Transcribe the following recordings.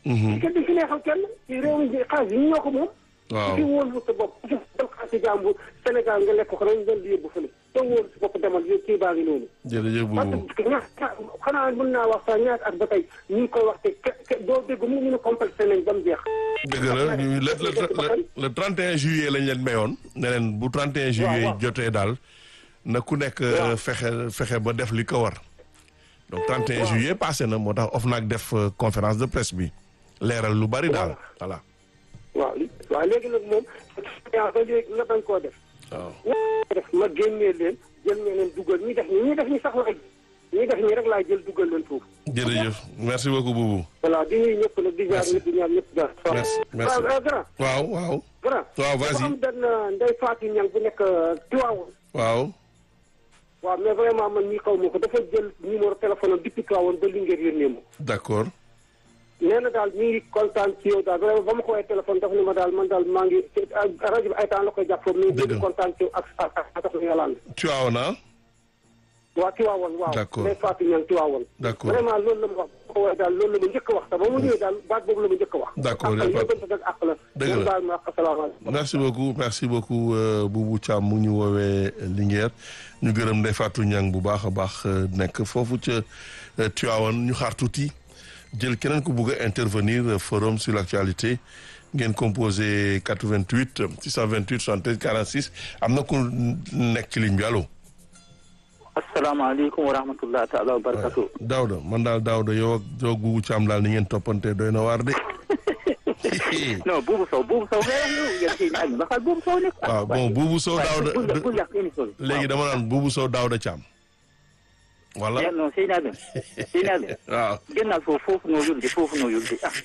kenn du fi neexal kenn ci réew mi xaalis yi ñoo ko moom waaw ci wóolu sa bopp ci dem xaalis jàmbur Sénégal nga lekk ko dañ leen di yóbbu fële te wóolu sa bopp demal yow kii baa ngi noonu jërëjëf parce Boubou que ñaata xanaa mën naa wax sax ñaata at ba tey ñu ngi koy wax te ke ke doo dégg mu ñu ne complexé nañ ba mu jeex dëgg la ñu le le le le 31 juillet lañ leen mayoon ne leen bu 31 juillet waaw. jotee daal na ku nekk Waaw. fexe fexe ba def li ko war donc 31 juillet passé na moo tax OFNAC def euh, conférence de presse bi leeral lu bari daal voilà waaw waaw léegi nag moom yaa ba léegi nga bañ koo def waaw ña def ma génnee leen jël ñeneen dugal ñi def ñi ñi def ñi sax laay ñi def ñi rek laay jël dugal leen foofu jërëjëf merci beaucoup Boubou voilà di nuyu ñëpp nag di jaar Merci. ñëpp di ñaan ñëpp jaar Merci, merci. waaw grand waaw waaw grand waaw dafa vas-y am benn ndey Fatou Niang bu nekk Tivaouane waaw waaw mais vraiment man ñii xaw ma ko dafa jël numéro téléphone am depuis Tivaouane ba Linguère yónnee ma d'accord nee na daal mi ngi kontaan ci yow daal vraiment ba ma ko woowee téléphone dafa ne ma daal man daal maa ngi rajo bi ay temps la koy jàpp foofu mi Dëgg ngi la. kontaan ci yow ak ak ak ak yàlla tu as na waa Tivaouane waaw D'accord. ndey Fatou Niang Tivaouane D'accord. vraiment loolu la ma wax ba ma ko woowee daal loolu la ma njëkk a wax sax ba mu ñëwee daal baat boobu la ma njëkk a wax D'accord, ak y a pas- yóbbante nag ak la Dëgg la. ngeen baal ma ak asalaamaaleykum merci beaucoup merci beaucoup euh, Boubou Thiam mu ñu woowee Linguère ñu gërëm Ndeye Fatou Niang bu baax a baax euh, nekk foofu ca euh, Tivaouane ñu xaar tuuti jël keneen ku bugg a intervenir euh, forum sur l'actualité ngeen composé 88 628 73 46 am na ku nekk ci ligne bi allo. asalaamaaleykum wa rahmatulah taala wa barakatu. Daouda man daal Daouda yow ak yow ak Boubou Thiam daal ni ngeen toppante doy na waar de. non buubu sow buubu sow ngay wax yow yéen si ñaar ñi waxal buubu sow nekk. waaw bon Boubou Sow Daouda bul bul yàq émission bi. léegi dama naan Boubou Sow Daouda Thiam. wala waaw non sëy naa leen sëy naa leen. waaw. génnal foofu foofu noo yulde foofu noo yulde ah.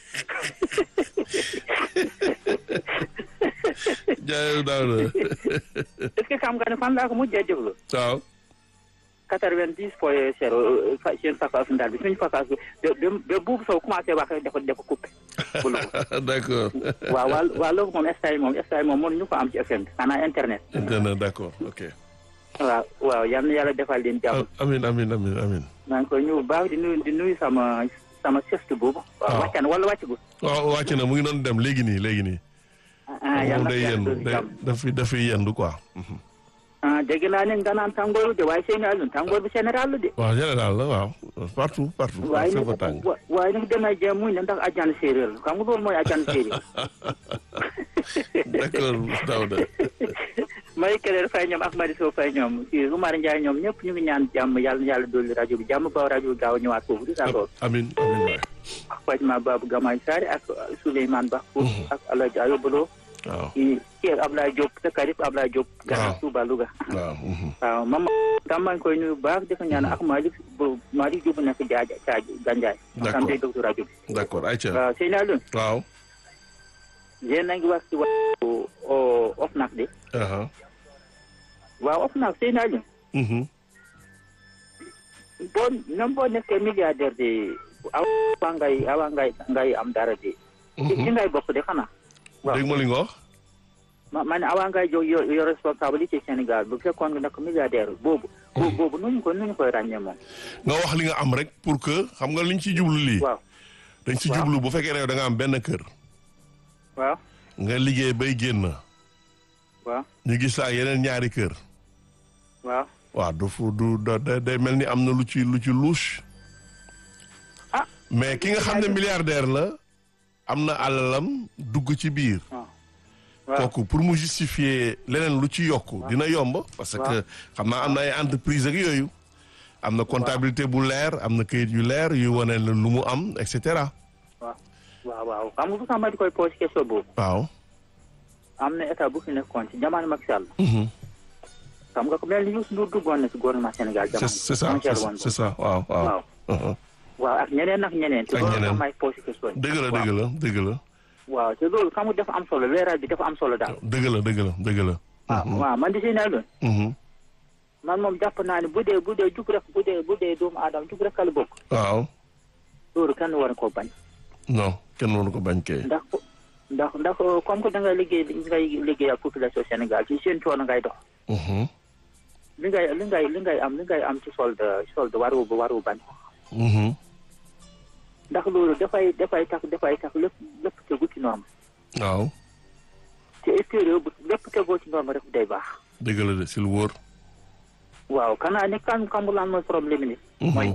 jaayee Daouda. est-ce que xam nga ne fan laa ko mujjee déglu. waaw. quatre-vingt-dix point zéro fa seen vacance ndaal bi suñu vacance bi ba ba ba buubu sow commencé wax rek dafa dafa coupé. bul ko d'accord. waaw waa waa loolu moom instant moom instant moom mënuñu ko am ci FM bi xanaa internet. internet d'accord ok. waaw waaw yal na yàlla defal leen jàmm. amin amin amin amin maa ngi koy nuyu bu baax di nuyu di nuyu sama sama sëstu boobu. waaw waaw wàccan wala wàcc gu. waaw wàcc na mu ngi doon dem léegi nii léegi nii. ah yal moom na day yàlla yendu dolli day jàmm. dafi dafiy yendu quoi. ah dégg naa ne nga naan tàngooru de waaye seen àll tàngoor bi général la de. waaw général la waaw partout partout. waaye fépp a nag tàng. wa- waaye nag damay jéem muy ne ndax ajaan séeréer la xam nga loolu mooy ajaan séeréer. d'accord Daouda. may kereer fay ñoom ak Madi Sow fay ñoom kii Umar Ndiaye ñoom ñëpp ñu ngi ñaan jàmm yàlla na yàlla dolli rajo bi jàmm ba rajo bi gaaw a ñëwaat foofu di d'accord. amin amin waay. Fatima Babou Gamay Sare ak Souleymane Ba. ak Alaaji Ayobalo waaw kii kii ak Ablaye Diop te Karib Ablaye Diop. waaw gannaaw Touba Louga. waaw. mhm. waaw man tam maa ngi koy nuyu bu baax di ko ñaan ak Malick bu Malick Diop nekk Jaaja Caaja Gandiaye. D'accord. tam day docteur rajo bi. d'accord ayca. waaw sëñ Alioune. waaw. yéen a ngi wax ci wàllu OFNAC de. aha. waaw OFNAC sëñ Alioune. mhm. boo même boo nekkee milliardaire de awa ngay awa ngay ngay am dara de. ci ci ngay bokk de xanaa. waaw dégg ma li nga wax. ma ma ne awa ngay jóg yo yo responsabilité Sénégal bu fekkoon nga nekk milliardaire boobu. boobu boobu nu ñu ko nu ñu koy ràññee moom. nga wax li nga am rek pour que xam nga liñ ci jublu lii. waaw dañ ci waaw. jublu bu fekkee ne yow da nga am benn kër. waaw nga liggéey bay génn. waaw ñu gis laa yeneen ñaari kër. waaw. waaw du fu du da da- day mel ni am na lu ci lu ci louche. ah mais ki nga xam ne milliardaire la am na alalam dugg ci biir. waaw waaw kooku pour mu justifier leneen lu ci yokk dina yomb. parce que xam naa am na ay entreprise ak yooyu. am na comptabilité bu leer am na kayit yu leer yu wane la lu mu am et cetera. waaw waaw waaw xam nga bu sax ma di koy posé question boobu waaw. am na état bu fi nekkoon ci jamono Macky Sall Mhm. xam nga ko mel ni Youssou Ndour duggoon na ci gouvernement Sénégal c'est jamono c'est ça moo c'est géré ça woon c'est ça waaw waaw. waaw Mhm. waaw ak ñeneen ak ñeneen te Ak loolu ñeneen. tax may posé question dëgg la waaw. dëgg la dëgg la waaw te loolu xam nga dafa am solo leeral bi dafa am solo daal dëgg la dëgg la dëgg la. waaw waaw man di si ne loon Mhm. man moom jàpp naa ne bu dee bu dee jug rek bu dee bu dee doomu aadama jug rek la bokk waaw loolu kenn war koo bañ non kenn waru ko bañ kay. ndax ndax ndax comme que da ngay liggéey li ngay liggéey ak population Sénégal ci seen coono ngay dox Mhm. li ngay li ngay li ngay am li ngay am ci solde solde waru waru bañ Mhm. ndax loolu dafay dafay tax dafay tax lépp lépp tegu ci norme waaw te extérieur bu lépp tegoo ci norme rek day baax dëgg la de si lu wóor. waaw kanaa ne kan kambu laan mooy problème ni mooy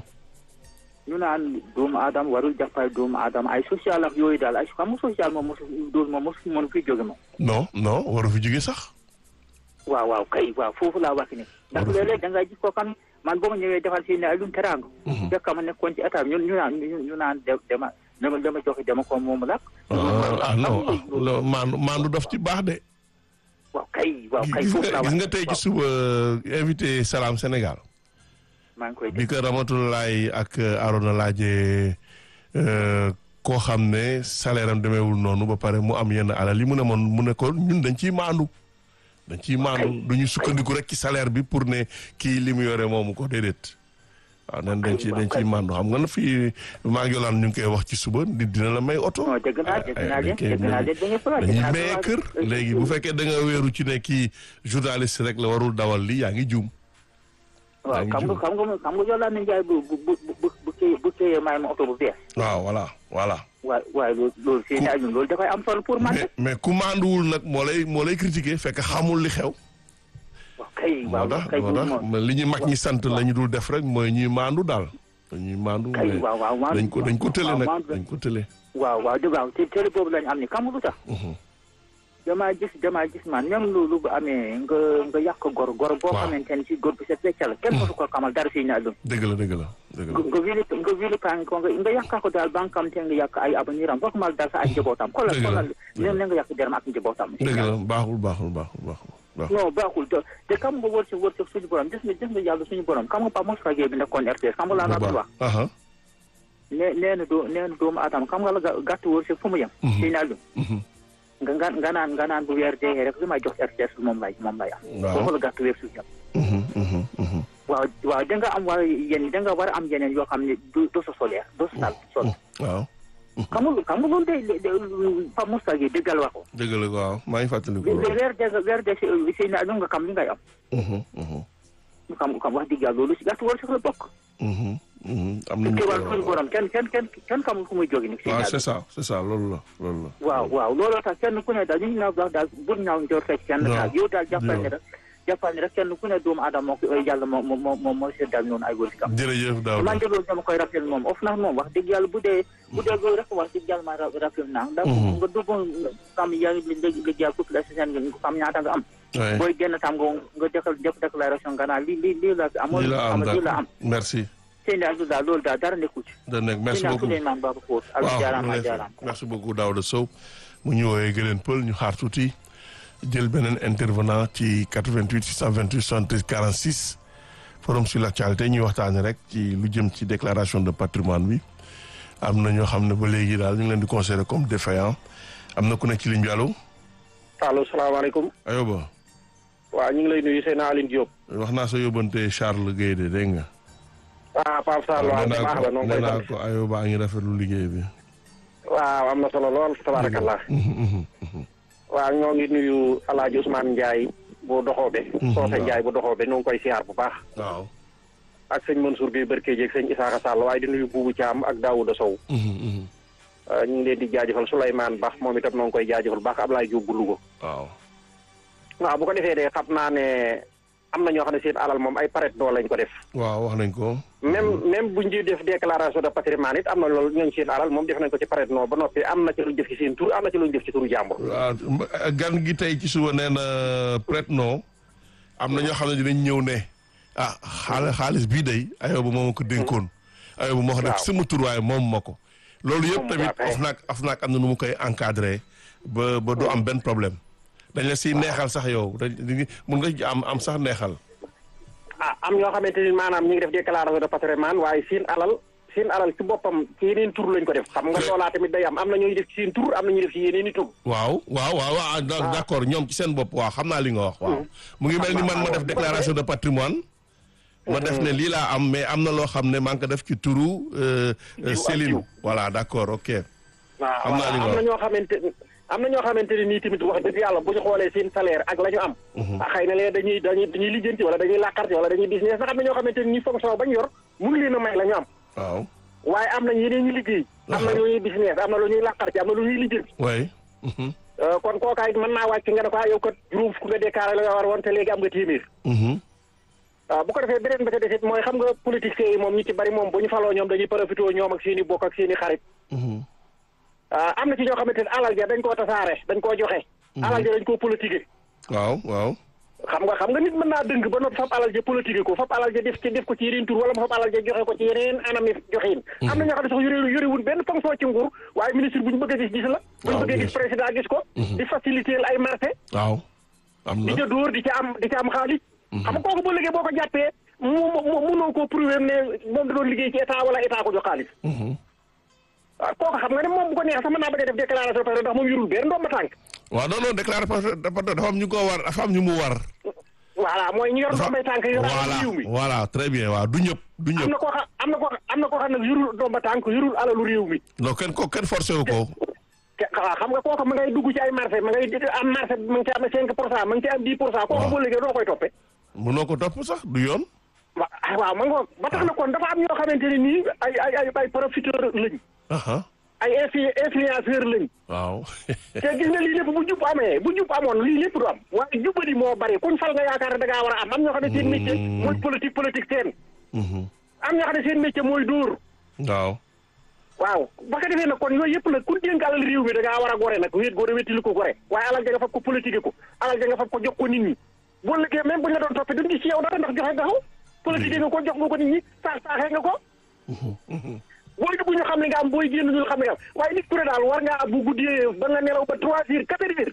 ñu naan doomu aadama warul jàppale doomu aadama ay social ak yooyu daal ay xam nga social moom mosu dool moom mosu mënu fi jóge moom non non waru fi jóge sax. waaw waaw kay waaw foofu laa wax ni ndax Waru fi- léeg-léeg da ngay gis ko xam man boo ma ñëwee defal si ne ay luñ teraanga fekk ma nekkoon ci état bi ñun ñu naan ñu ñu naan de dama dama dama joxe dama ko moom lak ah ah non ah lo- maandu maandu daf ci baax de. waaw kay waaw kay gis foofu nga laa wax gis nga tey ci suba invité Salam Sénégal. maa ngi koy bi ko Ramatoulaye ak Arona laajee euh, koo xam ne salaire am demeewul noonu ba pare mu am yenn alal yi mu ne moon mu ne ko ñun dañ ciy maandu. dañ ciy maandu du ñu sukkandiku rek ci salaire bi pour ne kii li mu yore moomu ko déedéet. waaw nen dañ ci dañ ciy maandu xam nga na fii maa ngi yolaan ñu ngi koy wax ci suba nit dina la may oto. non dégg naa dégg naa ay- leen dañ koy- dégg naa leen dañuy faral dañuy maye kër léegi bu fekkee da nga wéeru ci ne kii journaliste rek la warul dawal li yaa ngi juum. waaw ngi xam nga juum. xam nga xam nga Yolande Ndiaye bu bu bu bu bu téye bu téye may ma oto bu bees waaw voilà voilà. waaye waaye loolu loolu seen i ajun loolu dafay am solo pour man mais mais ku maanduwul nag moo lay moo lay critiquer fekk xamul li xew. waaw kay moo waaw tax kay moo bu tax moom mais li ñu mag ñi sant la ñu dul def rek mooy ñuy maandu daal. dañuy maandu kay mais waaw waaw dañ ko dañ ko tële waaw nag maandu dañ ko tële. waaw waaw dëgg waaw te télé boobu lañu am ni xam nga lu tax damaa gis damaa gis man même loolu bu amee nga nga yàq gor gor boo Waaw. xamante ne si góor bi sa feccal kenn mosu ko xamal dara si ñaar dëgg la dëgg la dëgg la. nga wili nga wili paa ko nga nga yàqaa ko daal ba nga xam te nga yàq ay abaniram boo xamal daal sa ay njabootam xoolal Dëgg la, xoolal dëgg la. ne nga yàq deram ak njabootam dëgg la baaxul baaxul baaxul baaxul. baaxul. non baaxul te te xam nga wërsëg wërsëg suñu borom gis nga gis nga yàlla suñu borom xam nga Pape Moussa Gueye bi nekkoon RTS xam nga laa la wax aha nee nee na doo nee na doomu aadama xam nga la ga- gàtt wërsëg fu mu yem si naa lu mhm. nga nga nga naan nga naan bu weer dee rek li may jox RTS moom lay moom lay am Waaw. foofu la gàtt wërsëg yem Mhm, mhm, mhm. waaw waaw da nga am war yéen da nga war a am yeneen yoo xam ne du du sa solaire du sa sal sol waaw xam nga xam nga loolu day day Pape Moussa Gueye dëggal wax ko dëgg la waaw maa ngi fàttaliku weer loolu. weer dee weer dee si si naa lu nga xam li ngay am Mhm, mhm, xam xam wax dëgg yàlla loolu si gàtt wërsëg la bokk mhm, mhm. am nañu te ko wàllu suñu borom kenn kenn kenn kenn xamul fu muy jóge ni si waaw naa c'est ça c'est ça loolu la loolu la. waaw waaw looloo tax kenn ku ne daal ñu ngi naaw wax daal bul ñaaw njor fekk kenn Non. daal yow daal jàppal ne Non. rek jàppal ne rek kenn ku ne doomu aadama moo ko yàlla moo moo moo moo seddal noonu ay wërsëgam jërëjëf Daouda man de loolu dama koy rappel moom of na moom wax dëgg yàlla bu dee bu dee loolu rek wax dëgg yàlla ma rappel naa ndax Mhm. nga dugg xam yaa ngi léegi léegi yàlla population seen nga xam ñaata nga am Ouais. booy génn tam nga nga defal def déclaration nga naan lii lii lii la fi amoon lii la am xam lii la am d'accord merci. seen daal daal loolu daal dara nekku ci da nekk merci seen daal beaucoup. Souleymane Baba Fóot ak waaw jaaraama merci jaaraama merci beaucoup Daouda Sow mu ñu woowee Gëleen Pël ñu xaar tuuti jël beneen intervenant ci 88 628 73 46 forum sur l'actualité ñuy waxtaane rek ci lu jëm ci déclaration de patrimoine bi am na ñoo xam ne ba léegi daal ñu ngi leen di considérer comme défaillant am na ku nekk ci ligne bi allo allo salaamaaleykum ayoba waaw ñu ngi lay nuyu seen Aline Diop wax naa sa yóbbante Charles Guèye de dégg nga ah Pape Sarr waaw nee baax naa la ko noonu nee koy naa sant ko ayoba a ngi rafetlu liggéey bi waaw am na solo lool tabarakallah waaw ñoo ngi nuyu Alaaji Ousmane Ndiaye bu doxoobe Soose Ndiaye bu doxoobe ñoo ngi koy siyaar bu baax waaw ak sëñ Mansour Gueye Barke jeeg sëñ Isaaxa Sall waaye di nuyu Buubu Caam ak Daouda Sow Uh, ñu ngi leen di jaajëfal Souleymane Bax moom itam noo ngi koy jaajëfal baax Ablaye Diop bu Louga waaw waaw bu ko defee de xam naa ne am na ñoo xam ne seen alal moom ay paret doo lañ ko def waaw wax nañ ko même même buñ di def déclaration de patrimoine it am na loolu ñooñ seen alal moom def nañ ko ci paret noo ba noppi am na ci luñ def ci seen tur am na ci luñ def ci turu jàmbur waaw gan gi tey ci suba nee na prête non am na ñoo xam ne dinañ ñëw ne ah xaalis xaalis bii day ayoba moo ma ko dénkoon ayoba moo ko def sama tur waaye moom ma ko loolu yëpp tamit waaw kay. OFNAC OFNAC am na nu mu koy encadré ba ba du am benn problème dañ la siy neexal sax yow dañ dañ- mun nga ci am am sax neexal ah am ñoo xamante ni maanaam ñu ngi def déclaration de patrimoine waaye seen alal seen alal ci boppam ci yeneen tur lañ ko def xam nga loolaa tamit day am am na ñooy def ci seen tur am na ñuy def ci yeneen i tur waaw waaw waaw waaw d' accord ñoom ci seen bopp waaw xam naa li nga wax waaw mu ngi mel ni man ma def déclaration de patrimoine ma def ne lii laa am mais am na loo xam ne maa ngi ko def ci turu euh, euh, ak Céline jiw. voilà d' accord ok waaw Xam naa li nga am na wax. ñoo xamante am na ñoo xamante ne nii tamit wax dëgg yàlla bu ñu xoolee seen salaire ak la ñu am ah xëy na lee dañuy dañuy dañuy lijjanti wala dañuy làkkarti wala dañuy business ndax am na ñoo xamante ne nii fonction bañ yor mënu leen a may la ñu am waaw waaye am nañ yeneen ñu liggéey am na lu ñuy business am na lu ñuy làqar ci am na lu ñuy lijjanti oui. Mhm. Euh, kon kookaay mën naa wàcc nga ne ko ah yow kat juróom fukk nga déclaré la nga war woon te léegi am nga téeméer Mhm. waaw bu ko defee beneen ba ca desit mooy xam nga politiciens yi moom ñi ci bari moom bu ñu faloo ñoom dañuy profité ñoom ak seen i bokk ak seen i xarit Mhm. ah am na ci ñoo xamante ne alal ja dañ koo tasaare dañ koo joxe alal ja dañ koo politiqué waaw waaw. xam nga xam nga nit mën naa dëng ba noppi fab alal ja politique ko fab alal ja def ci def ko ci yeneen tur wala mu fab alal ja joxe ko ci yeneen anami joxin am na ñoo xam ne sax yore yorewul benn fonction ci nguur waaye ministre bu ñu bëgg a gis gis la bu ñu waaw, bëggee bien gis sûr. président gis ko di faciliter ay marché waaw. am di na. ca dóor di ca am di ca am xaalis xam nga kooku boo liggéey boo ko jàppee mu mu munoo koo prouver ne moom da doon liggéey ci état wala état ko jox xaalis Mhm. waaw kooku xam nga ne moom bu ko neex sax mën naa bëgg a def déclaration parce que ndax moom yorul benn ndomba tànk waaw non non déclaré parce que dafa dafa am ñu ko war dafa am ñu mu war. voilà mooy ñu yor ndombay tànk yor voilà réew mi voilà très bien waaw du ñëpp du am ñëpp. na koo xam am na koo am na koo xam ne yorul ndomba tànk yorul alalu réew mi non kenn ko kenn forcé wu ko. te waaw xam nga kooku ma ngay dugg ci ay marché ma ngay am marché ma ngi ci am 5 pour cent ma ngi ci am 10 pour cent kooku Waaw. boo liggéey doo koy toppee mënoo ko topp sax du yoon. wa waaw ma ngoog ba tax na kon dafa am ñoo xamante ne nii ay ay ay ay profiteur lañ aha ay influ influenceur lañ waaw. te gis nga lii lépp bu jub amee bu jub amoon lii lépp du am waaye jubadi moo bari kuñ fal nga yaakaar ne da ngaa war a am am ñoo xam ne seen métier mooy politique politique seen Mhm. am ñoo xam ne seen métier mooy dóor waaw. waaw ba ko defee nag kon yooyu yëpp nag ku dénk alal réew mi da ngaa war a gore nag wéet gore wéttili ko gore waaye alal ja nga fab ko politique ko alal ja nga fab ko jox ko nit ñi boo liggéey même bu ñu la doon toppee duñ gis ci yow dara ndax joxe nga ko politique nga ko jox nga ko nit ñi saax saaxee nga ko booy dugg ñu xam ne nga am booy génn ñu xam ne nga am waaye nit ku ne daal war ngaa bu guddee ba nga nelaw ba trois heures quatre heures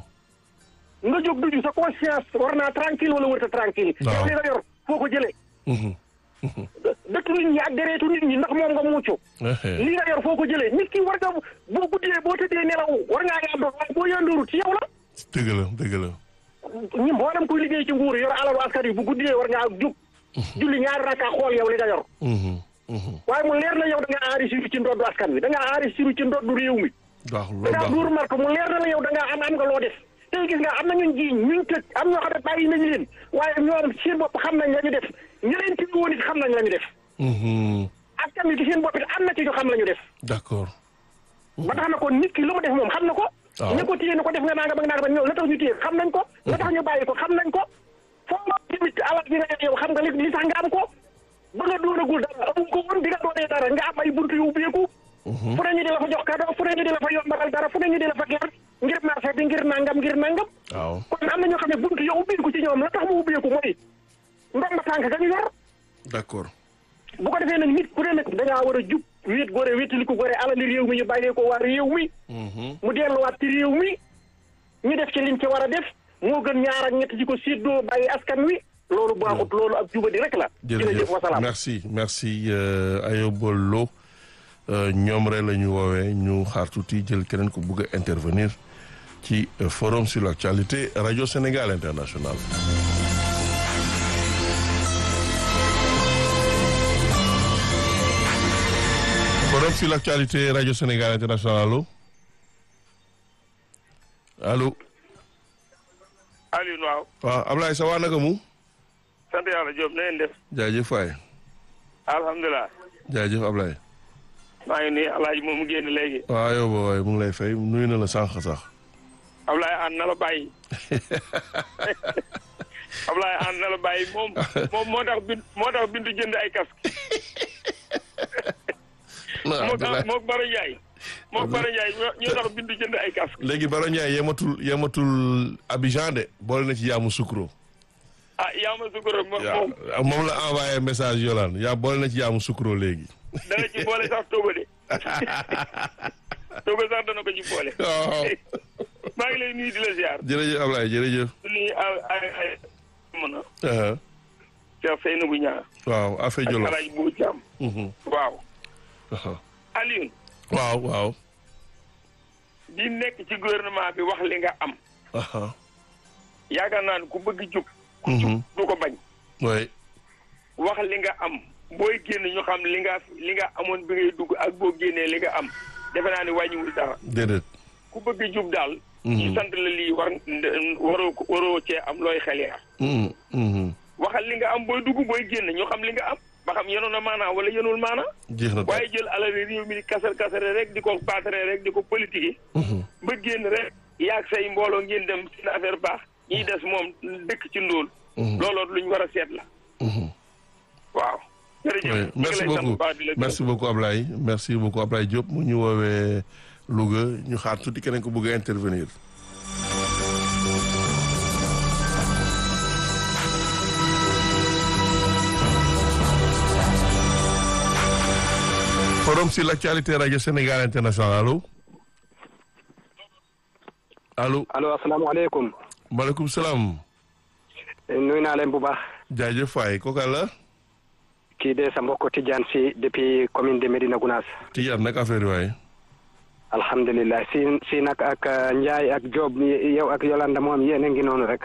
nga jóg duju sa conscience war naa tranquille wala wërta tranquille Waaw. yow li nga yor foo ko jëlee Mhm. dëkk nit ñi ak dereetu nit ñi ndax moom nga mucc Ehe. li nga yor foo ko jëlee nit ki war nga boo guddee boo tëddee nelaw war ngaa yàndoor waaye boo yàndooru ci yow la dëgg la dëgg la. ñi mboolem kuy liggéey ci nguur yor alalu askan yi bu guddee war ngaa jug julli ñaari rakka xool yow li nga yor Mhm. Mhm. waaye mu leer na yow da ngaa enrichir ci ndoddu askan wi da ngaa enrichir ci ndoddu réew mi waaw da loolu ngaa baax duur marque mu leer na la yow da ngaa am am nga loo def tey gis nga am na ñun jiiñ ñuñ tëj am ñoo xam ne bàyyi nañu leen waaye ñoom seen bopp xam nañ la ñu def ña leen ci woon it xam nañ la ñu def Mhm. askan wi ci seen bopp it am na ci ñu xam la ñu def d'accord. ba tax na kon nit ki lu mu def moom xam na ko waaw. ña ko téye na ko def nga nangam ak nangam ñëw la tax ñu téye xam nañ ko la tax ñu bàyyi ko xam nañ ko foo nga tamit alal bi nga yor yow xam nga li li tax nga am ko ba nga doonagul dara amu ko woon di nga doonee dara nga am ay buntu yu ubbeeku fu ne ñu di la fa jox cadeau fu ne ñu di la fa yombalal dara fu ne ñu di la fa ger ngir marché bi ngir nangam ngir nangam waaw. kon am na ñoo xam ne buntu yow ubbeeku ci ñoom la tax mu ubbeeku mooy ndomba tànk ga ñu yor d'accord. bu ko defee nag nit ku ne nag da ngaa war a jub wéet gore wéetali ko gore alali réew mi ñu bàyyee ko waa réew mi Mhm. mu delluwaat ci réew mi ñu def ci liñ ci war a def moo gën ñaar ak ñett ci ko séddoo bàyyi askan wi loolu baaxut loolu ak jubadi rek la. jërëjëf wasalaam. merci merci euh, Ayoba Lo euh, ñoom rek la ñu woowee ñu xaar tuuti jël keneen ko bëgg a intervenir ci euh, forum sur l'actualité radio Sénégal international. forum sur l'actualité radio Sénégal international allo allo Aliou waaw waaw Ablaye sa waa naka mu sant yàlla Diop na ngeen def jaajëf waay alhamdulilah jaajëf Ablaye. maa ngi nii alaaji moom mu génn léegi waaw yow ba waaye mu ngi lay fay nuyu na la sànq sax. Ablaye ànd na la bàyyi Ablaye ànd na la bàyyi moom moom moo tax bin moo tax bindu jënd ay casque moo tax moo Baro Ndiaye moo Baro Ndiaye ñoo ñoo tax bindu jënd ay casque léegi Baro Ndiaye yematul yematul Abidjan de boole na ci yaamu sukro. ah yaa ma sukoro moom moom yaa moom la envoyé message Yolande yaa boole na ci yaamu sukro léegi. dana ci boole sax Togo de Togo sax dana ko ci boole waaw maa ngi lay nuyu di la ziar jërëjëf Ablaye jërëjëf. du nuyu ay ay ay mën a Uh-huh. Cheikh Seynabou Niang waaw affaire ak Jolof. Alaaji Bou Thiam Mhm. waaw Uh-huh. Alioune waaw waaw. di nekk ci gouvernement bi wax li nga am Uh-huh. yaakaar naa ne ku bëgg jub Mhm. du ko bañ oui. wax li nga am booy génn ñu xam li nga li nga amoon bi ngay dugg ak boo génnee li nga am defe naa ne wàññiwul dara déedéet. ku bëgg jub daal Mhm. ñu sant la lii war waroo ko- waroo cee am looy xel yaar Mhm. Mhm. waxal li nga am booy dugg booy génn ñu xam li nga am ba xam yenoon na maanaa wala yenul maanaa jeex na waaye jël alal réew mi di kasar kasare rek di ko paatare rek di ko politique ba génn rek yaag say mbooloo ngeen dem seen affaire baax ñiy des moom dëkk ci ndóol looloot lu ñu war a seet la waaw jërëjëf Oui, ñu ngi merci lay sant bu beaucoup baax di la gërëm. merci beaucoup Ablaye merci beaucoup Ablaye Diop mu ñu woowee Louga ñu xaar tuuti keneen ko bëgg a intervenir. forum sur l'actualité radio Sénégal international allo allo allo asalaamaaleykum maaleykum salaam nuyu naa leen bu baax jaajëf waay kooka la kii de sa mbokk Tidiane si depuis commune de Médina Gounass Tidiane nag affaire yi waay alhamdulilah si si nag ak uh, Ndiaye ak Diop mi- yow ak Yolanda moom yéen a ngi noonu rek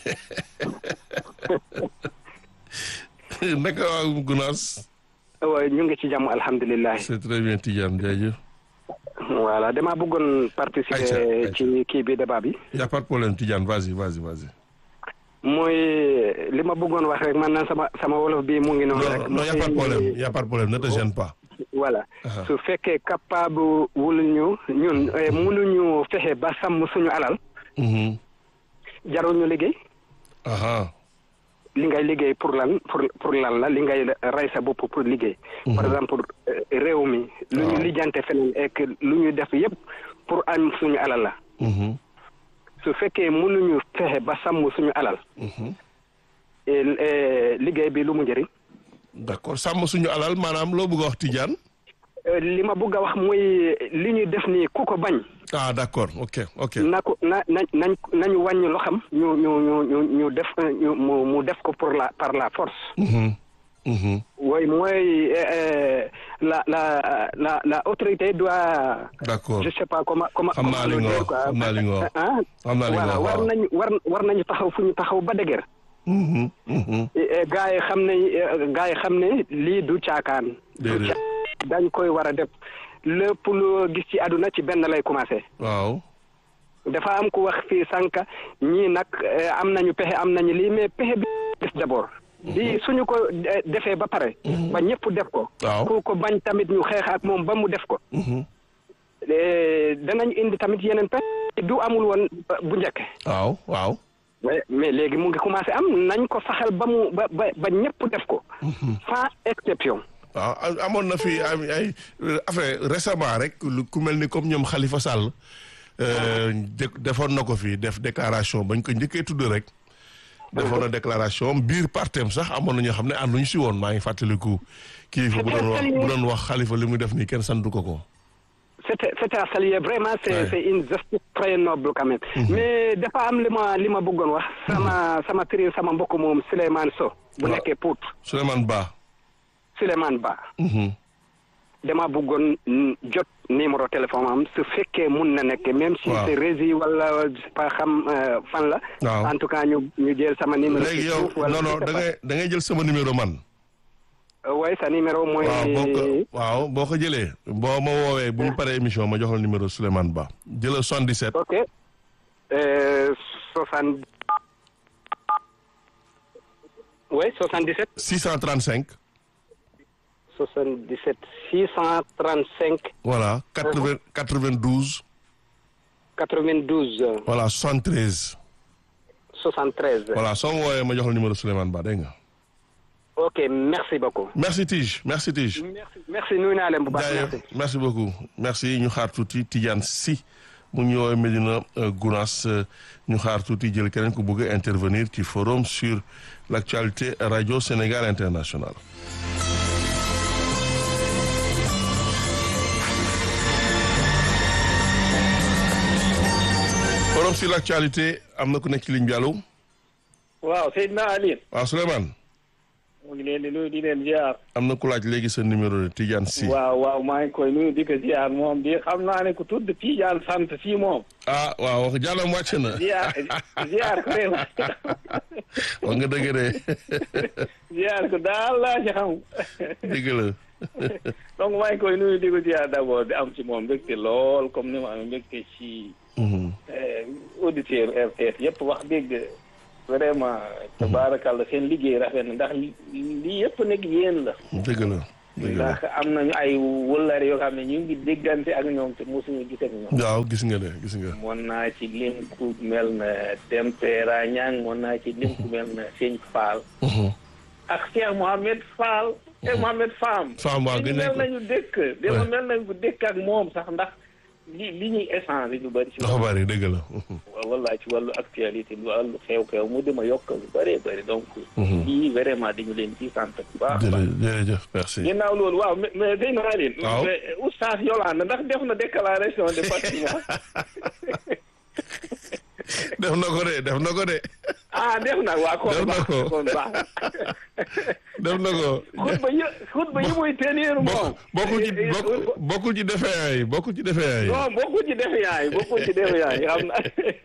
naka waa Gunaas waaye ñu ngi ci jàmm alhamdulilah c'est très bien Tidiane jaajëf voilà dama bëggoon Aïcha, participer Aïcha. ci kii bi débat bi y a pas de problème Tidiane vas-y vas-y vas-y mooy li ma bëggoon wax rek man na sama sama wolof bi mu ngi noonu rek non non y a pas de problème y a pas de problème ne te gêne pas voilà Aha. su fekkee capable wul ñu ñun eh, mënuñu fexe ba sàmm suñu alal Mhm. jarul ñu liggéey aha li ngay liggéey pour lan pour pour lan la li ngay rey sa bopp pour liggéey. par exemple euh, réew mi. lu ñu Waaw. lijjante feneen ek lu ñu def yépp pour am suñu alal la. Mhm. su fekkee mënuñu fexe ba sàmm suñu alal. Mhm. et, et, liggéey bi lu mu njëriñ. d'accord sàmm suñu alal maanaam loo bëgg a wax Tidiane Euh, li ma bëgg a wax mooy li ñu def nii ku ko bañ. ah d'accord ok ok na ko na na nañ nañu wàññi loo xam ñu ñu ñu ñu ñu def ñu mu mu def ko pour la par la force. Mhm. Mhm. oui mooy euh, euh, la la la la autorité doit. d'accord je sais pas comment comment. Xam naa li nga wax, xam naa li nga wax. ah Xam naa li nga voilà wax, war waaw. nañu war war nañu taxaw fu ñu taxaw ba dëgër. Mhm. Mhm. gaa yi xam ne gaa yi xam ne lii du caakaan. du Déedéet. caa dañ koy war a def lépp lu gis ci àdduna ci benn lay commencé. waaw dafa am ku wax fii sànq ñii nag eh, am nañu pexe am nañu lii mais pexe bi def d'abord. lii suñu ko eh, defee ba pare. ba ñëpp def ko. waaw ku ko bañ tamit ñu xeex ak moom ba mu def ko. Mhm. Eh, danañ indi tamit yeneen pexe du amul woon ba- bu njëkk. waaw waaw mais mais léegi mu ngi commencé am nañ ko saxal ba mu ba ba ba ñëpp def ko. sans exception. waaw am- amoon na fi ay ay affaire récemment rek lu ku mel ni comme ñoom Khalifa Sall euh, dé- defoon na ko fi def déclaration bañ ko njëkkee tudd rek defoon na déclaration biir partem sax amoon na ñoo xam ne ànduñu si woon maa ngi fàttaliku kilifa bu doon wax bu doon wax Khalifa li muy def nii kenn santu ko ko c'était c'était à saluer vraiment c'est Ouais. c'est une geste très noble quand même. mais dafa am li ma li ma bëggoon wax. sama sama tri sama mbokk moom Souleymane So. bu Waaw. nekkee Pout Souleymane Ba Souleymane Ba. Mhm. dama bëggoon mm, jot numéro téléphone am su fekkee mun na nekk même si Waaw. c'est rési wala je sais pas xam euh, fan la. Waaw. en tout cas ñu ñu jël sama numéro. léegi ci yow suuf wala non non je sais da pas. ngay da ngay jël sama numéro man Euh, ouais sa numéro mooy. waaw boo ko waaw boo ko jëlee boo ma woowee bu ñu paree émission ma jox la numéro Souleymane Ba jëlal 77 ok euh, soixante. oui 77. 635 77 635 voilà 80 92 92 voilà 73 73. voilà soo ma woowee ma jox la numéro Souleymane Ba dégg nga ok merci beaucoup. merci Tige merci Tige merci merci nuyu naa leen bu baax jaajëf merci. merci beaucoup merci ñu xaar tuuti Tidiane Sy mu ngi ñu woowee Medina euh, Gounass euh, ñu xaar tuuti jël keneen ku bëgg a intervenir ci forum sur l'actualité radio Sénégal international forum sur l'actualité am na ku nekk ci ligne bi allo waaw Seydina Aline waaw Souleymane mu ngi leen di nuyu di leen ziar am na ku laaj léegi sa numéro de Tidiane Sy waaw waaw maa ngi koy nuyu di ko ziar moom di xam naa ne ku tudd Tidiane sant si moom ah waaw wax jàllam wàcc na ziar ziar ko réew wax nga dëgg de ziar ko daal laa ci xam dëgg la donc maa ngi koy nuyu di ko ziar d'abord di am ci moom mbégte lool comme ni ma amee mbégte ci Mhm. auditeur RTS yëpp wax dëgg vraiment tabaarakàlla seen liggéey rafet na ndax lii yëpp nag yéen la dëgg la dëgg la ndax am nañu ay wëllare yoo xam ne ñu ngi déggante ak ñoom te mosuñu gis ak ñoom waaw gis nga de gis nga mën naa ci lim ku mel na Tempera Ñang mën naa ci lim ku mel na Sëñ Fall ak Cheikh Mohamed Fall Cheikh Mohamed Fam Fam waaw gën mel nañ nañu dëkk dama mel nañu dëkk ak moom sax ndax li li ñuy échange lu bëri ci dafa bari dëgg la wallaay ci wàllu actualité lu wàllu xew-xew mu dima yokk lu bëree bëri donc lii vraiment dañu leen ci sant bu baax a baax jërëjëf jërëjëf merci ginnaaw loolu waaw mais mais dégg naa leen Waaw. mais oustaz Yolande ndax def na déclaration de patrimoine def na ko de def na ko de ah def na waa kon Def na baax ko. kon baax def na ko xutba yi xutba yi muy tenir moom bokk bokkul ci bokk bokkul ci defee yaay bokkul ci defee yaay non bokkul ci def yaay bokkul ci def yaay xam na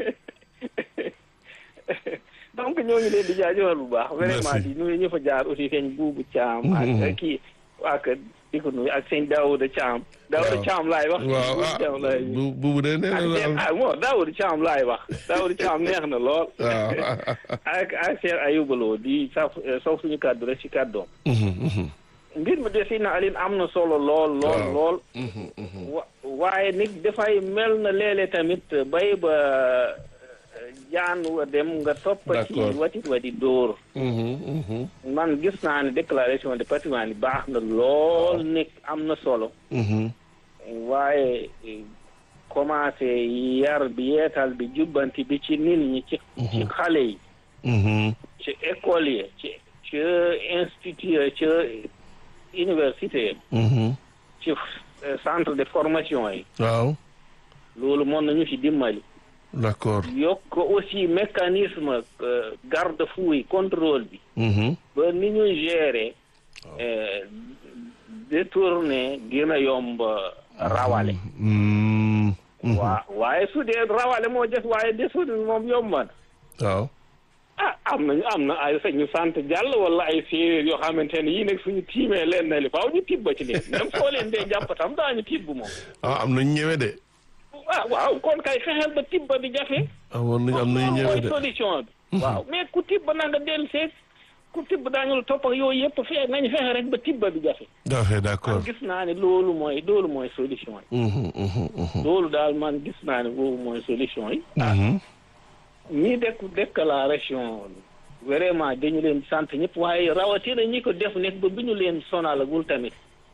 donc ñoo ngi leen di jaajëfal bu baax vraiment Merci. di nuyu ñu fa jaar aussi sëñ buubu Caam Mhm. ak kii ak di ko nuyu ak sëñ Daouda Caam Daouda Waaw. Caam laay wax waaw Buubu ah Caam laay bu bu de nee ak na seen la ah bon Daouda Caam laay wax Daouda Caam neex na lool waaw ak ak Cheikh Ayouba Lo di saf soof suñu kàddu rek ci kàddoom mbir mi de si na Aline am na solo lool lool Waaw. lool wa waaye nit dafay mel na léeg-léeg tamit bay ba euh, jaan wa dem nga topp ci D'accord. watit wa di dóor man gis naa ne déclaration de patrimoine yi baax na lool nekk am na solo waaye eh, commencé yar bi yeetal bi jubbanti bi ci nit ñi ci ci xale yi ci école yi ci ci institut ci université yi ci eh, centre de formation yi waaw loolu mën nañu ci dimbali d'accord yokk aussi mécanisme euh, garde-fou yi contrôle bi ba ni ñuy gérer eh, détourner gën a yomb rawale waa waaye su dee rawale moo def waaye détourner moom yomb na waaw ah am nañu am na ay sax ñu sant jàll wala ay séeréer yoo xamante ne yii nag suñu tiimee leen na li faaw ñu tibba ci leen même soo leen dee jàpp tam daañu tibb moom ah am nañu ñëwee de ah waaw kon kay fexeel ba tibba bi jafe amoon nañu am nañu ñëwee mooy de solution bi waaw mais ku tibba na nga dellu seet ku tibb daañu la topp ak yooyu yëpp fe nañu fexe rek ba tibba bi jafe dafe d'accord man gis naa ne loolu mooy loolu mooy solution yi loolu daal man gis naa ne boobu mooy solution yi ah ñi dekk déclaration vraiment dañu leen sant ñëpp waaye rawatina ñi ko def nekk ba bi ñu leen sonalagul tamit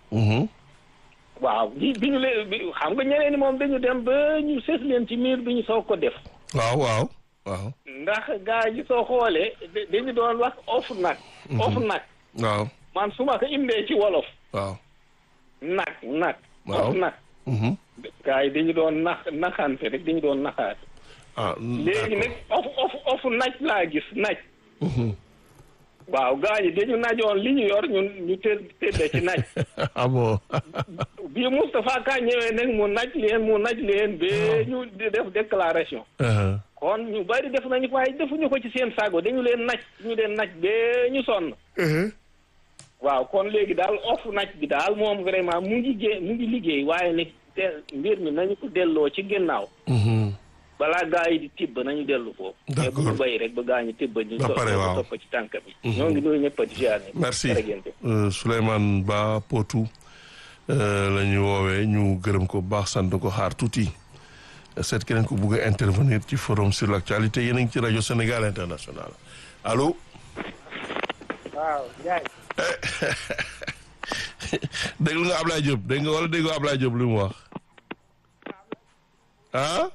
waaw bi bi ñu leen bi xam nga ñeneen ni moom dañu dem ba ñu sës leen ci miir bi ñu soog ko def waaw waaw waaw ndax gaa yi soo xoolee da- dañu doon wax off nag off nag waaw man su ma ko indee ci wolof waaw nag nag Waaw. off nag gaa yi dañu doon nax naxante rek dañu doon naxaate ah léegi nag off off off naj laa gis naj waaw gaa yi dañu najoon li ñu yor ñun ñu tëdd tëdde ci naj ah bon bii Moustapha Ka ñëwee nag mu naj leen mu naj leen ba ñu di def déclaration Uh-huh. kon ñu bari def nañu ko waaye defuñu ko ci seen sago dañu leen naj ñu leen naj ba ñu sonn waaw kon léegi daal off naj bi daal moom vraiment mu ngi gé mu ngi liggéey waaye nag te mbir mi nañu ko delloo ci ginnaaw Mhm. balaa gaa yi di tibb nañu dellu foofu mais bu ñu D'accord. bay rek ba gaa ñi tibb ñu Ba pare, to- waaw. topp ci tànk bi ñoo ngi nuyu ñëpp di ziar ñëpp. merci jërëjëf. Euh, Souleymane Ba Potou euh, la ñu woowee ñu gërëm ko bu baax sant ko xaar tuuti seet keneen ko bugg a intervenir ci forum sur l'actualité yéen a ngi ci rajo Sénégal international allo waaw Ndiaye déglu nga Ablaye Diop dégg nga wala dégg nga Ablaye Diop li mu wax ah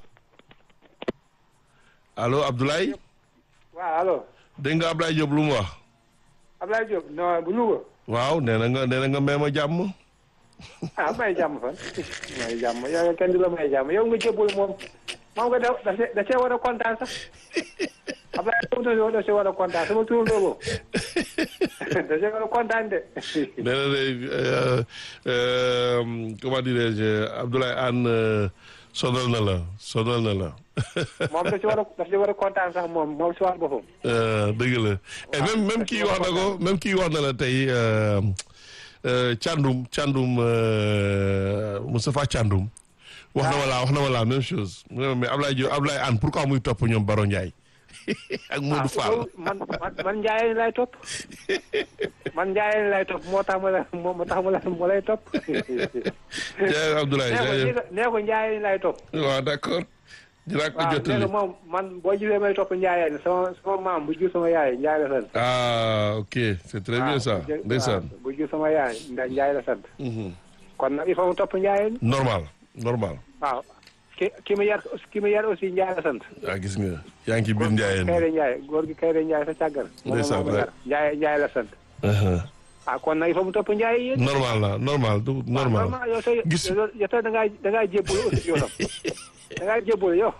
allo Abdoulaye waaw allo dégg nga Ablaye Diop lu mu wax Abdoulaye Diop non bu Louga waaw nee na nga nee na nga may ma jàmm ah may jàmm fan may jàmm yow kenn du la may jàmm yow nga jëbbul moom moom nga da da see da see war a kontaan sax Abdoulaye Diop da see war a kontaan sama tur boobu da see war a kontaan de nee na de euh, euh, comment dirais-je Abdoulaye Anne euh, sonal na la sonal na la moom da si war a da si war a kontaan sax moom moom si war boppam Euh, dëgg la et même même kii wax na ko même kii wax na la tey euh, euh, Thiandoum Thiandoum euh, Moustapha Thiandoum wax na ma la wax na ma la même chose mu ne ma mais Ablaye Diop Ablaye Anne pourquoi muy topp ñoom Baro Ndiaye ak Modou Fall man man man Ndiaye lay topp man Ndiaye lay topp moo tax ma la moo tax ma la moo lay topp. jaajëf Abdoulaye nee ko jaajëf nee ko Ndiaye lay topp. waaw d'accord dinaa ko waaw nee jottali ko moom man boo gisee may topp Ndiaye sama sama maam bu jur sama yaay Ndiaye la sant. ah ok c'est très bien ça waaw bu jur- ndeysaan waaw, bu jur sama yaay ndax Ndiaye la sant. Mhm. kon nag il faut mu topp Ndiaye. normal normal waaw ki ki ma yar ki ma yar aussi Ndiaye la sant. ah gis nga yaa ngi ci biir njaayeen Kayre Ndiaye góor gi Kayre Ndiaye sa càggal. moom Ndeysaan, moo ko yar Ndiaye Ndiaye la sant. Uh-huh. ah kon nag il faut mu topp Ndiaye yéen. normal la normal du normal normal yow tey Gis- yow yow tey da ngaa da ngaa jébbalu aussi yow tam da ngaa jébbalu yow.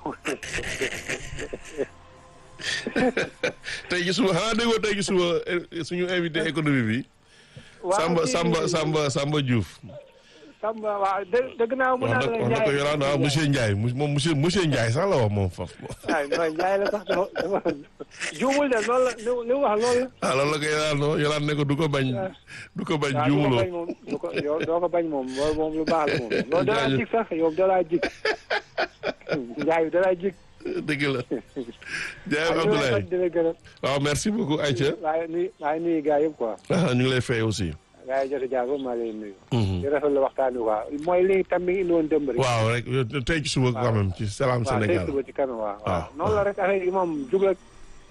tey gi suba xanaa déggoo tey gi suba eh, suñu invité économie bi waaw Samba kii- Samba Samba Samba Diouf Samba waaw dé- dëgg naa mu wax na naan wax na ko yoraan ah monsieur Ndiaye mu- moom monsieur monsieur Ndiaye sax la wax moom faf ah non Ndiaye la sax dafa dafa juumul de loolu la li li mu wax loolu la. ah loolu la ko yoraan no yoraan ne ko du ko bañ du ko bañ waaw du ko juumuloo bañ moom du ko yow doo ko bañ moom loolu moom lu baax la moom. loolu dalaa Jaajëf. jig sax yow dalaa jig Ndiaye dalaa jig. dëgg la jaayef waaw Abdoulaye di la gërëm waaw merci beaucoup Aïcha waaye nuyu waaye nuyu gars yëpp quoi. ah ñu ngi lay fay aussi gars yi jot a jaar ba maa lay nuyu. Mhm. di rafetlu waxtaan wi quoi mooy li tam mi ngi indi woon démb rek. waaw rek yow tey ci suba quand même ci Salam waaw tey Sénégal suba ci kanam waaw. waaw. waaw noonu la rek affaire yi moom jub rek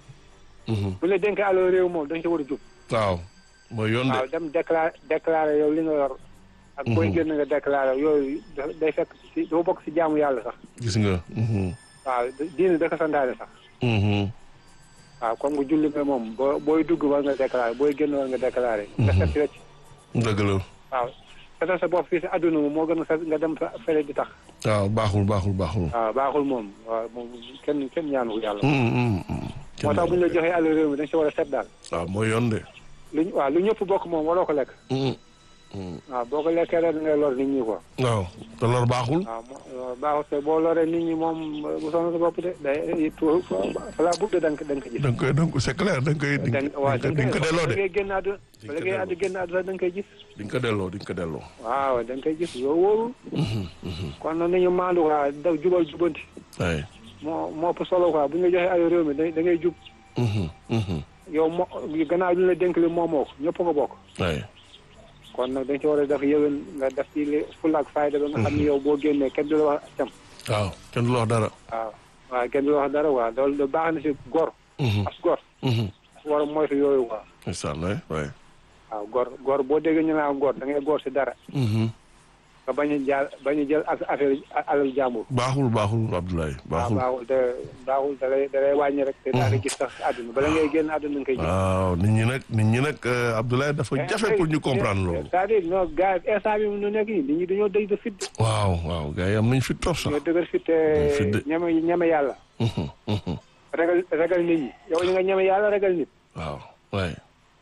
Mhm. bu la dénkee alal réew moom da nga ci war a jub. waaw mooy yoon waaw de dem déclaré déclaré yow li nga yor. ak booy Mhm. génn nga déclaré yooyu da- day fekk ci dafa bokk ci jaamu yàlla sax. gis nga Mhm. waaw diine da ko santaane sax. Mhm. waaw comme nga julli nga moom boo booy dugg war nga déclaré booy génn war nga déclaré. nga set ci wecc. dëgg la waaw setal sa bopp fii si àdduna moom moo gën a set nga dem fa fële di tax. waaw baaxul baaxul baaxul waaw baaxul moom waaw moom kenn kenn ñaanu ko yàlla. Mhm, mhm, mhm. moo tax bu ñu la joxee alal réew mi dañ si war a set daal. waaw mooy yoon de luñ waaw lu ñëpp bokk moom waroo ko lekk. Mhm. Mhm. waaw boo ko lekkee rek da ngay lor nit ñi quoi. waaw te lor baaxul waaw mo baaxul te boo loree nit ñi moom bu sonn sa bopp de day tuur falaa bugg de da nga ko da nga ko gis. da nga koy da nga ko c'est clair da nga koy di da nga waaw nga di nga ko delloo de da ngay génn àdduna Di ba nga ko ngay àdd delloo. génn àdduna da nga koy gis. di nga ko delloo di nga ko delloo waaw da nga koy gis yow wóorul. Mhm, mhm. kon nag nañu maandu quoi daw jubal jubanti. ay moo moo ëpp solo quoi bu ñu la joxee alal réew mi da da ngay jub. Mhm, mhm. yow moo gannaaw li ñu la dénk li moomoo ko ñëpp ko bokk. ay kon nag dañ ci war a def yëwen nga def ci li fulla ak fayda ba nga xam ni yow boo génnee kenn du la wax cam waaw kenn du la wax dara waaw waaw kenn du la wax dara waaw loolu da baax na si gor Mhm, as gor mhm. war a moytu yooyu quoi ndeysaan waay waay waaw gor gor boo déggee ñu naan gor da ngay gor si dara Mhm. nga bañ a jaal bañ a jël ak affaire alal jàmbur baaxul baaxul Abdoulaye waaw baaxul baaxul te baaxul da lay da lay wàññi rek te daa nga gis sax si àdduna bala ngay génn àdduna nga koy gis waaw nit ñi nag nit ñi nag euh, Abdoulaye dafa jafe pour ñu comprendre loolu c'est-à-dire non gars yi instant bi nu nekk nii nit ñi dañoo dëj de fit waaw waaw gars yi am nañ fi trop sax ñoo dëgër fit te fit de. ñeme ñeme yàlla Mhm, mhm. ragal ragal nit ñi yow li nga ñeme yàlla ragal nit waaw waay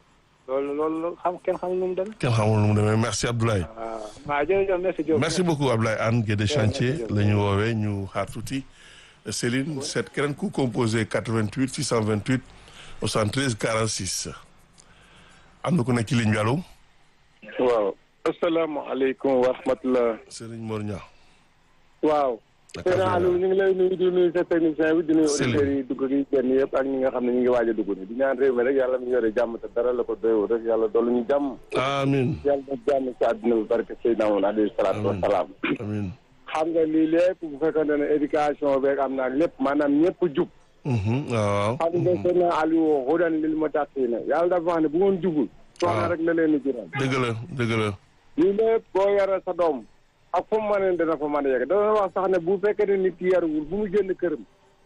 loolu loolu xam kenn xamul nu mu demee. kenn xamul nu mu demee merci Abdoulaye waaw waaw jërëjëf merci Diop. merci beaucoup Abdoulaye Anne Guédé chantier merci. la ñu woowee ñu xaar tuuti Céline seet keneen ku composé 88 628 73 46 am na ku nekk ci ligne bi allo waaw asalaamaaleykum wa rahmatulah. Serigne Mor Niang waaw. Naka Seydou affaire Aliou ñu ngi lay nuyu di nuyu sa technicien bi di nuyu Céline. auditeurs yi dugg gi génn yëpp ak ñi nga xam ne ñu ngi waaj a dugg ni di ñaan réew mi rek yàlla mu yore jàmm te dara la ko doyoo rek yàlla dolli ñu jàmm. amin yàlla na jàmm ci àdduna bi barke Seydina Muhammad alayhi salaatu wa Amiin. salaam. amin xam nga lii lépp bu fekkoon ne éducation beeg am naa lépp maanaam ñëpp jub. Mhm, waaw xam nga Seydina Aliou hudan lil muttaqiina yàlla dafa wax ne bu ngeen jubul. soxna rek la leen di jural. dëgg la dëgg la lii lépp boo yore sa doom ak fu mu mën dina fa mën a yegg dana wax sax ne bu fekkee ne nit ki yaruwul bu mu génn këram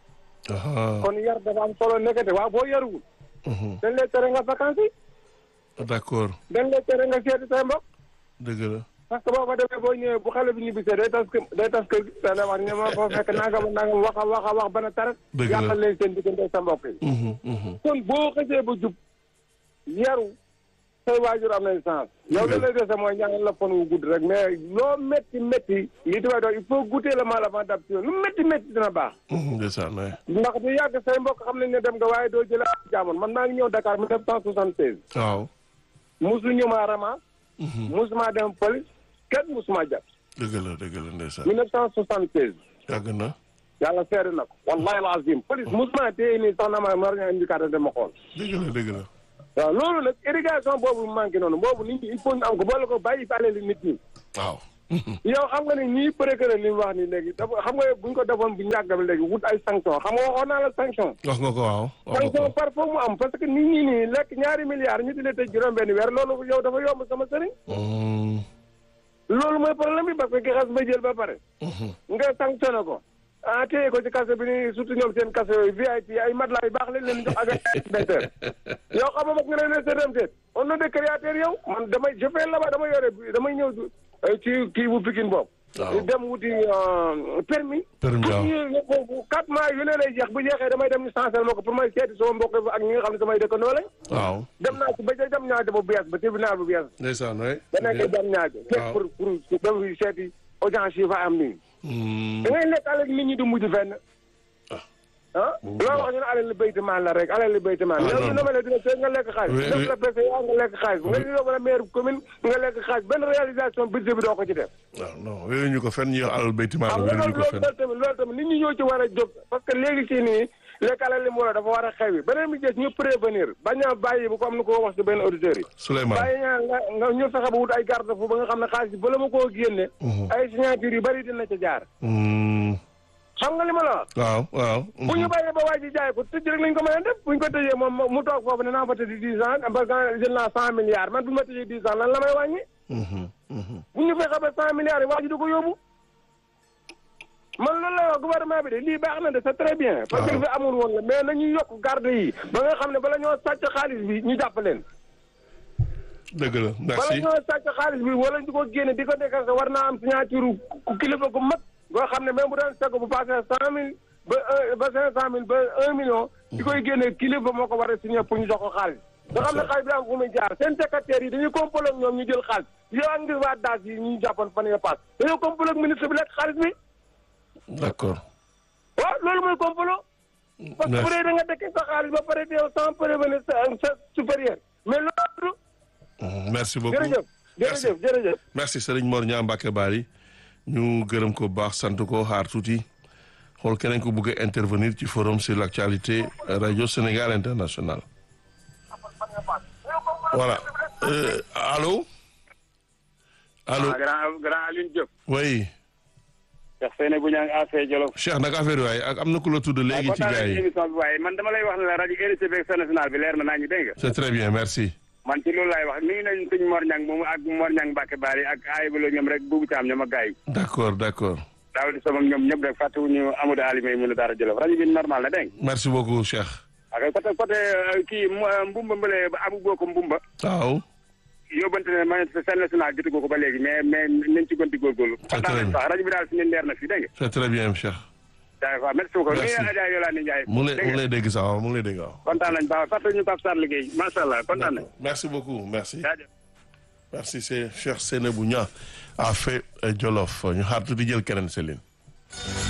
aha kon yar dafa am solo nekkate waaw boo yaruwul mhm. dañ lay tere nga vacances yi d'accord dañ lay tere nga seeti say mbokk dëgg la parce que boo fa demee boo ñëwee bu xale bi ñibbisee day tas kër day tas kër gi dana wax ne ma fa fekk nangam ak nangam wax a wax a wax bana tarat Dëgg la. yàqal leen seen diggante sa mbokk yi Mhm, mhm. kon boo xësee ba jub yaru say waajur am nañ sens yow la lay dese mooy ñaanal la fan wu gudd rek mais loo métti métti li tubaab doon il faut goûter le mal avant d'adopter lu métti métti dina baax Mhm, ndeysaan waay ndax du yàgg say mbokk xam nañ ne dem nga waaye doo jëlee ak jaamoon man maa ngi ñëw Dakar 1976 waaw musu ñu maa rama Mhm. musuma dem police kenn musuma jàpp dëgg la dëgg la ndeysaan 1976 yàgg na yàlla seede na ko wallahi alazim police musuma téye nii sax na ma mar nga indi carte de ma xool dëgg la dëgg la waaw loolu nag irrigation boobu manqué noonu boobu nit ñi il faut ñu am ko boole ko bàyyi fi alali nit ñi waaw yow xam nga ne ñii procureur li mu wax ni léegi dafa xam nga buñ ko defoon bu ñàkk ba léegi wut ay sanction xam nga waxoon naa la sanction wax nga ko waaw wax nga sanction ko par foo mu am parce que nit ñi nii lekk ñaari milliards ñu di la tëj juróom benn weer loolu yow dafa yomb sama sëriñ Mm, loolu mooy problème bi parce que ki xas ba jël ba pare nga sanctionné ko ah téye ko ci kaso bi ni surtout ñoom seen kaso yooyu VIP ay matelas yu baax lañ leen jox ak ay inspecteur yow xam nga nga ne ne seetam seet on a des créateurs yow man damay je fais là-bas damay yore damay ñëw euh, ci kii bu Pikine boobu Waaw. dem wuti euh, permis Permis, waaw. pour ñu quatre mois yu ne lay jeex bu jeexee damay dem ñu changer ma ko pour may seeti sama mbokk yi ak ñi nga xam ne samay dëkkandoo lañ waaw dem naa ci ba ca dem ñaajo bu bees ba tribunal bu bees ndeysaan waay ba nekk dem ñaajo Waaw. pour pour dem seeti audience yi fa am nii Mm, da ngay lekk alal nit ñi du mujj fenn ah bu loo wax ñu ne alal li béyti maan la rek alal li béyti maan Ah, yow non, ñu non. ne ma dina seet nga lekk xaalis Oui, def oui. la PCA nga lekk xaalis nga yóbbu la maire commune nga lekk xaalis benn réalisation budget bi doo ko ci def waaw non wéeruñu ko fenn ñuy wax alal baytimaa xam la nga wéeruñu loolu ko loolu fenn tamit loolu tamit nit ñi ñoo ci war a jóg parce que léegi si nii lekk alal li mu war dafa war a xew yi beneen bi des ñu prévenir bañ a bàyyi bu ko am na ko wax si benn auditeur yi Souleymane bàyyi ñaa nga nga ñu fexe ba wut ay garde fu ba nga xam ne xaalis bi bala ma koo génne ay signature yu bari dina ca jaar Mm, xam nga li ma la wax waaw waaw bu ñu bàyyee ba waa ji jaay ko tëj rek lañ ko mën a def bu ñu ko tëjee moom mu toog foofu ne naa fa tëj dix ans parce que jël naa cent milliards man bu ñu ma tëjee dix ans lan la may wàññi Mhm, mhm. bu ñu fexe ba cent milliards yi waa ji du ko yóbbu man loolu lay wax gouvernement bi de lii baax na de c'est très bien parce que waaw. fi amul woon la mais nañu yokk garde yi ba nga xam ne bala ñoo sàcc xaalis bi ñu jàpp leen dëgg la bala merci ñoo sàcc xaalis bi wala ñu ko génne di ko déclenché war naa am signature ku kilifa gu mag boo xam ne même bu doon seko bu passé cent mille ba un ba cinq cent mille ba un million di koy génne kilifa moo ko war a signé pour ñu jox ko xaalis nga xam ne xaalis bi am fu muy jaar seen secrétaire yi dañuy complot ak ñoom ñu jël xaalis yow ak ngir waa daas yi ñu jàppoon fan nga pass dañoo complot ak ministre bi lekk xaalis bi d'accord waaw loolu mooy complot parce que bu dee da nga dëkk sa xaalis ba pare teew sans prévenir sa sa supérieur mais loolu Mhm, merci beaucoup jërëjëf Merci. jërëjëf jërëjëf merci Serigne Mor Niang Mbacke Bari ñu gërëm ko bu baax sant ko xaar tuuti xool keneen ko bëgg a intervenir ci forum sur l'actualité radio Sénégal international voilà euh, allô allô grand grand Aline Diop. oui Cheikh Seyne bu ñaa ngi affaire Jolof. Cheikh naka affaire yi waaye ak am na ku la tudd léegi ci gars yi émission bi waaye man dama lay wax ne la rajo RTB ak national bi leer na naa ñu dégg nga. c'est très bien merci man ci loolu laay wax nuyu nañu suñ Mor Niang moomu ak Mor Niang Mbacke Bari ak Ayibalo ñoom rek buubu caam ñoom ak gars yi. d'accord d'accord daaw di sama ñoom ñëpp rek fàttewuñu Amadou Alimé mu ne Daara Jolof rajo bi normal na dégg nga. merci beaucoup Cheikh ak côté côté euh, kii mu- Mbumba Mbale Abu Boko Mbumba. waaw yóbbante ne man seen national jotu ko ba léegi mais mais nañ ci gën di góorgóorlu. très kontaan nañ bien. sax rajo bi daal suñu leer na fii dégg nga. c'est très bien Cheikh d'accord merci beaucoup. Merci. nuyu Adja Yolande Ndiaye. mu ngi lay dégg mu ngi nga lay dégg sax waaw mu ngi lay dégg waaw kontaan nañ baax fàttali ñu Pape Sarr liggéey macha allah kontaan nañ. merci beaucoup merci jaajëf. merci c'est Cheikh Seynabou Niang a fait Jolof ñu xaar tuuti jël keneen Céline